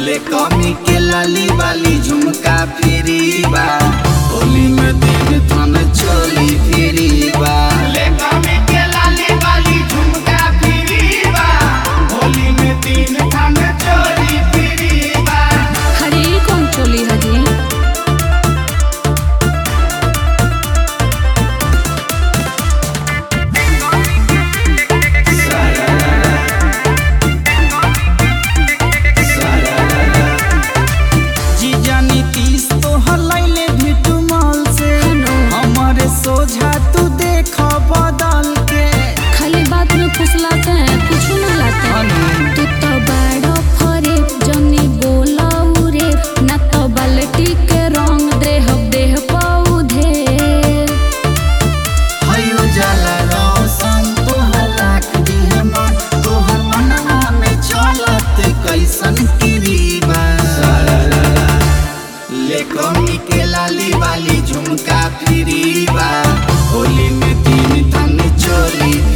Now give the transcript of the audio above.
ले कमी के लाली वाली झुमका फिरी बा होली में दिन थन चोली फिरी बा ले कमी के लाली वाली झुमका फिरी बा होली में दिन थन चोली फिरी बा हरे ई कौन चोली हजी जीजा नीतीश तो हलैले भिटू मॉल से हेलो। हमारे सोझा तू देख बदल के खाली बात में फुसलाते हैं कुछ न लाते हैं तू तो बड़ो फरे जनी बोलाऊ रे ना तो बाल्टी के रंग देह देह पौधे हयो जाला रोशन तोहर लाख दिह मन तोहर मनवा में चलत कैसन किरीबा ले कमी के लाली वाली झुमका फिरीबा होली में तीन तन चोली